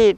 Said.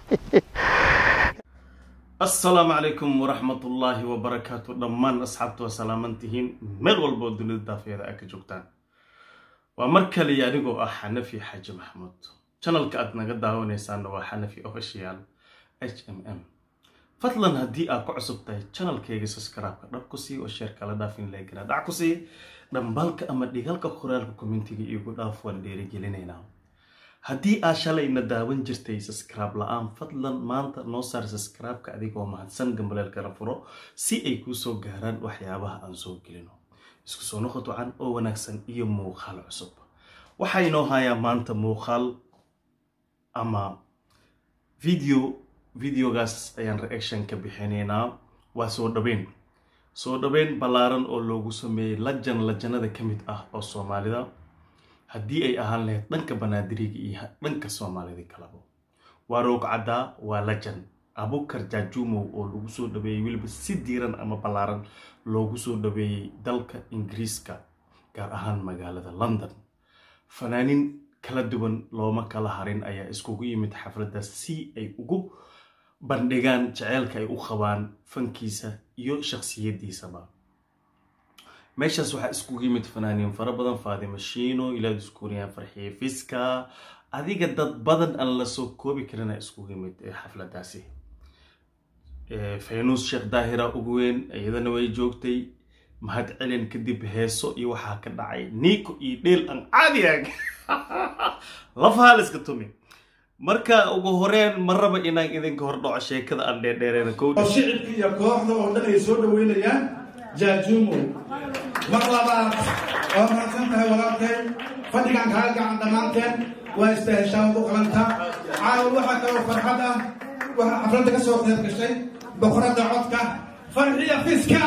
asalaamu calaykum waraxmatullaahi wabarakaatu dhammaan asxaabta waa salaamantihiin meel walba oo dunida daafeeda aa ka joogtaan waa mar kaliya anigoo ah xanafi xaaji maxamuud janalka aad naga daawanaysaanna waa xanafi official h m m fadlan haddii aad ku cusub tahay janalkayga subscribe-ka dhab ku sii oo sheer kala dhaafin leegana dhac ku sii dhambalka ama dhigalka qoraalka kommentiga iigu dhaaf waan dhiirigelinaynaa haddii aad shalayna daawan jirtay subscribe la-aan fadlan maanta noo saar subscribe-ka adigoo mahadsan gambaleelkana furo si ay kuu soo gaaraan waxyaabaha aan soo gelino isku soo noqod wacan oo wanaagsan iyo muuqaal cusub waxaa inoo hayaa maanta muuqaal ama video videogaas ayaan reaction ka bixinaynaa waa soo dhaweyn soo dhaweyn ballaaran oo loogu sameeyey lajan lajanada ka mid ah oo soomaalida haddii ay ahaan lahayd dhanka banaadiriga iyo dhanka soomaalida kalaba waa roog caddaa waa lajan abukar jaajumow oo lagu soo dhaweeyey weliba si diiran ama ballaaran loogu soo dhaweeyey dalka ingiriiska gaar ahaan magaalada london fanaanin kala duwan looma kala harin ayaa iskugu yimid xafladdaas si ay ugu bandhigaan jaceylka ay u qabaan fankiisa iyo shakhsiyaddiisaba meeshaas waxaa iskugu yimid fanaaniin fara badan faadimo shiino ilaad iskuuriyaan farxiye fiska adiga dad badan aan la soo koobi karina iskugu yimid xafladaasi faynuus sheekh daahira ugu weyn iyadana way joogtay mahad celin kadib heeso iyo waxaa ka dhacay niiko iyo dheel aan caadiag lafaha la iska tumi marka ugu horeen ma raba inaan idinka hordhaco sheekada aan dheerdheereen oo shicibka iyo kooxda oo dhan ay soo dhaweynayaan jaajuumow mar labaad waa mahadsan tahay walaalkay fadhigan kaaga gacan dhammaanteen waa istaheshaawad u qalanta caawa waxaa kaloo farxad ah waxaa xafladda ka soo qayb gashay boqoradda codka farxiya fiska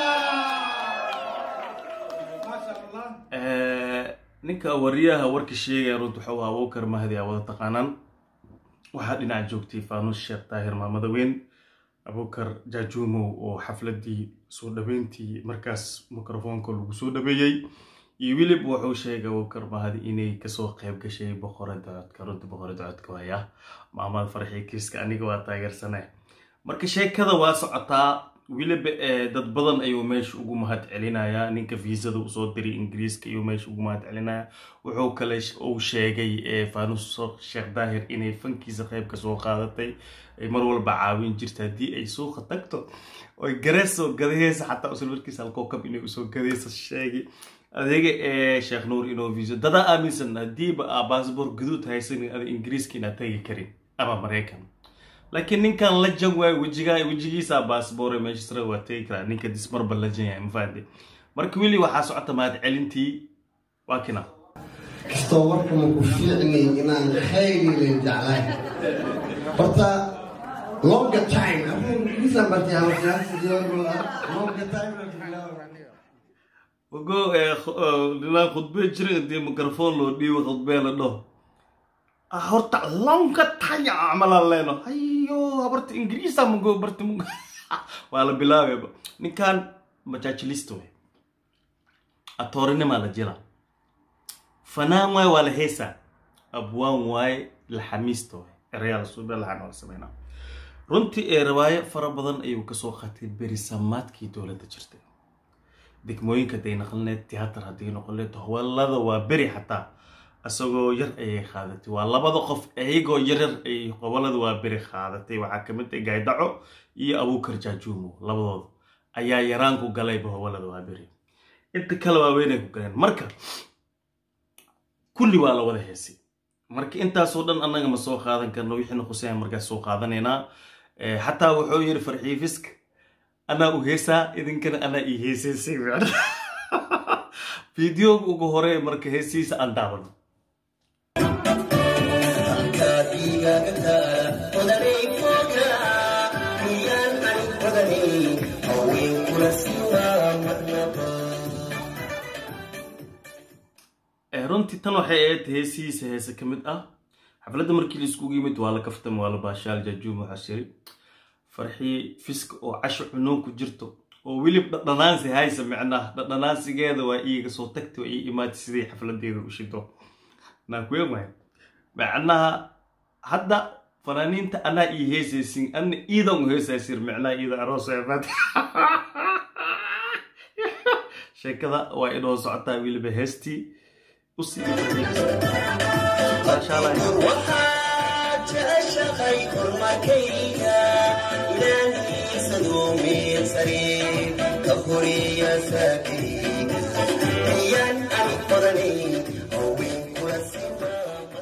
maasha allah ninka wariyaha warka sheegaya runta wuxuu ahaa abukar mahdi aa wada taqaanaan waxaa dhinaca joogtay faanuus sheekh daahir maamada weyn abukar jaajuumow oo xafladii soo dhaweyntii markaas mikrofoonka lagu soo dhaweeyey iyo wilib wuxuu sheegay abukar mahdi inay kasoo qayb gashay boqorada codka runta boqorada codka waaya maamada farxii kiiska aniga waa taageersane marka sheekada waa socotaa weliba dad badan ayuu meesha ugu mahad celinayaa ninka viisada usoo diray ingiriiska ayuu meesha ugu mahad celinaya wuxuu kale uu sheegay faanus sheekh daahir inay fankiisa qayb kasoo qaadatay ay mar walba caawin jirta haddii ay suuqa tagto oy gareesoo gadaheysa xataa usul markiisa halkookab inay usoo gadaysa sheegay adeega ee sheekh nuur inoo viiso dadaa aaminsan haddiiba aa baasboor guduud haysanin ada ingiriiska inaad tagi karin ama maraykan laakiin ninkan lajan waay wejiga wejigiisa baasboore meeshasra waa tegi karaa ninka dismarba lajan yahay mafaande marka weli waxaa socota mahad celintii waa kina kastoo warka maku fiicnay inaan khayrile jeclayn horta longa time longa time ogo ninaan khudbee jira hadii mikrofon loo dhiibo khudbee la dhaho horta longa taya camalaan leeno hayo habarta ingiriisa mago barta mug waa la bilaabeyba ninkan majaajilista wey atoorinimaa la jila fanaan waay waa la heesaa abwaan waaye laxamiista waay erayaa la suuba laxan waa la sameynaa runtii ee riwaayo fara badan ayuu kasoo qatay berisamaadkii dowladda jirtay degmooyinka haday noqoneed tiyaatar hadday noqoneed howlada waa beri xataa isagoo yar ayay qaadatay waa labada qof iyagoo yaryar ay gobolada waa beri qaadatay waxaa kamid ah gaaydaco iyo abuukar jaajuumo labadooda ayaa yaraan ku galayba howlada waa beri inta kale waaweynay ku galeen marka kulli waa la wada heesay marka intaasoo dhan annaga ma soo qaadan karno wixiina khuseen markaas soo qaadanaynaa xataa wuxuu yiri farxiifiska anaa u heesaa idinkana anaa ii heesaysay fideoga ugu hore marka heesiisa aan daawano runtii tan waxay ahayd heesihiisa heese ka mid ah xafladda markii la iskugu yimid waa la kaftama waa la baashaal jaajuum waxaa shiri farxii fiska oo casho cunuun ku jirto oo welib dhadhanaansi haysa micnaha dhadhanaansigeeda waa iiga soo tagtay waa ii imaatay siday xafladeeda u shido naakueegmay macnaha hadda fanaaniinta anaa ii heesaysin ana iidan u heesaysir micnaa iida aroos eebaad sheekada waa inoo socotaa weliba heestii usii maasha allah waxaad jeceshahay horumarkayga ilaahiisaduu miirsari ka horiya saakayga ayaan aan qoranay haween kula simaa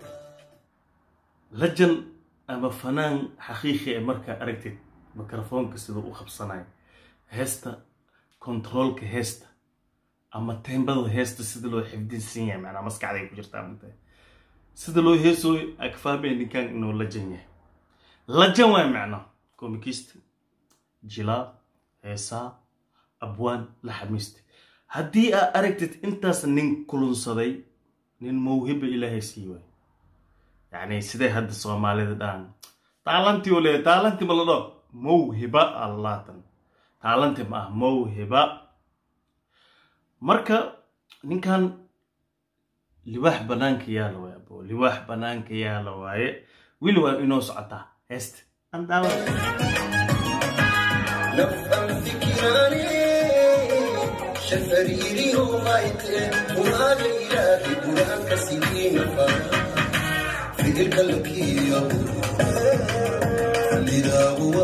lajan ama fanaan xaqiiqi ee markaa aragtid mikrofoonka siduu u qabsanayo heesta kontaroolka heesta ama tembada heesta sida loo xifdinsan yahay macnaa maskaxday ku jirtaa mugtahay sida loo heesooyo akfaamee ninkan inuu lajan yahay lajan waay macnaa komikista jilaa heesaa abwaan la xamiista haddii aa aragtid intaas nin kulunsaday nin mawhiba ilaahay sii waay yani sidee hadda soomaalida dhaan taalantii u leeyahay taalanti ma la dhao mawhiba allaatan taalanti ma ah mawhiba marka ninkan libaax banaanka yaala waaye abo libaax banaanka yaala waaye weli waa inoo socotaa heesta aan daawa نفهم فكراني شفريري وما يطير وما ليلى في براك سنين في تلك الكية لذا هو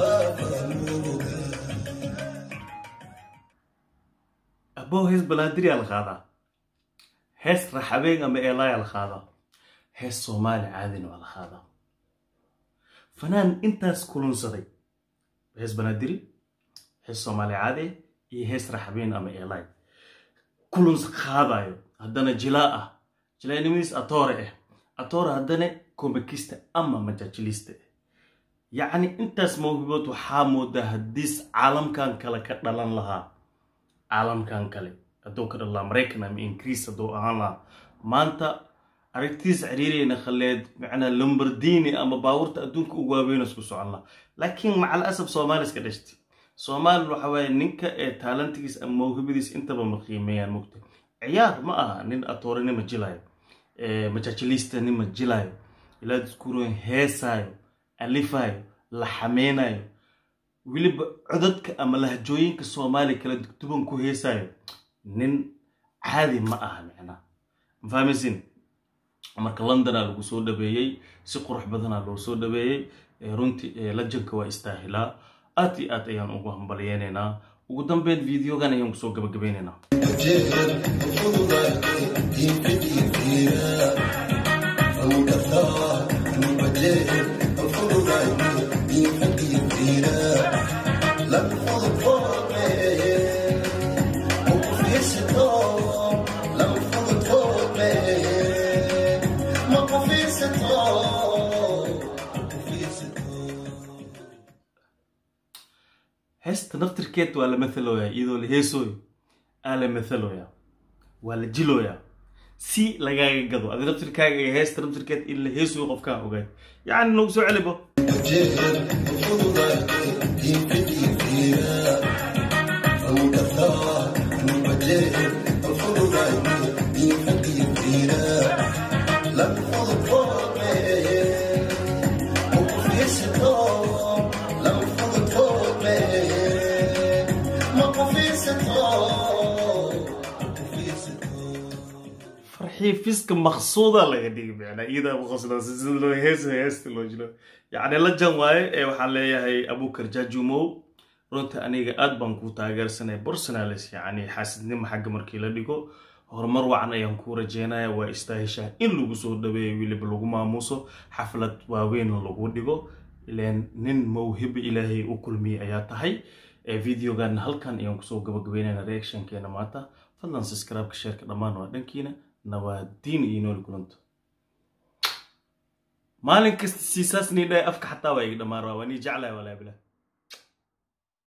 abo hees balaadiriyaa la qaadaa hees raxabeen ama eelayaa la qaadaa hees soomaali caadina waa la qaadaa fanaan intaas kulunsaday hees banaadiri hees soomaali caadi ah iyo hees raxabeen ama eelaay kuluns qaadayo haddana jilaa ah jilaanimadiis atoore ah atoore haddana komikista ama majajilista ah yacni intaas mawhibood waxaa moodaa haddiis caalamkan kale ka dhalan lahaa caalamkan kale hadduu ka dhalan lahaa maraykan ama ingiriis hadduu ahaan lahaa maanta aragtiis ciriirayna khaleed macnaa lombardini ama baabuurta adduunka ugu waaweyn isku socon lahaa laakiin macal asab soomaali iska dhashtay soomaali waxa waaye ninka ee taalantigiis ama mawhibadiis intaba ma qiimeeyaan mugta ciyaar ma aha nin atoorinima jilayo majajilista nima jilayo ilaa diskuuroon heesaayo alifayo la xameynayo weliba codadka ama lahjooyinka soomaali kala duban ku heesayo nin caadi ma aha micnaa ma fahmaysin marka londonaa lagu soo dhabeeyey si qurux badanaa loo soo dhabeeyey runtii lajanka waa istaahilaa aad iyo aad ayaan ugu hambalyeynaynaa ugu dambeyn videogan ayaan kusoo gabagabeynaynaa heesta naftirkeed waa la mathalooyaa iyadoo la heesooyo aa la mathalooyaa waa la jilooyaa si lagaaga gado adi naftirkaaga iyo heesta naftirkeed in la heesooyo qofkaa ogaad yacni nagu soo celibo farxii fiska maqsuuda laga dhigi macnaa iyadaa maqasdaasi sida loo heesa heesta loo jilo yacni lajan waaye ee waxaan leeyahay abukar jaajumow runta aniga aad baan ku taageersanay personalis yacni xaasidnimo xagga markii la dhigo horumar wacan ayaan ku rajeynaya waa istaahishaa in lagu soo dhaweeyo weliba lagu maamuuso xaflad waaweyn lagu dhigo ileen nin mawhiba ilaahay u kulmiyey ayaa tahay videogan halkan ayaan kusoo gabagabeynayna reactionkeena maanta fadlan subscribe-ka sheerka dhammaan waa dhankiina nawaadiin iyo nooli kulanto maalin kasta siisaas nii dhahay afka xataa waa iga dhammaan waa nii jeclahay walaa bilah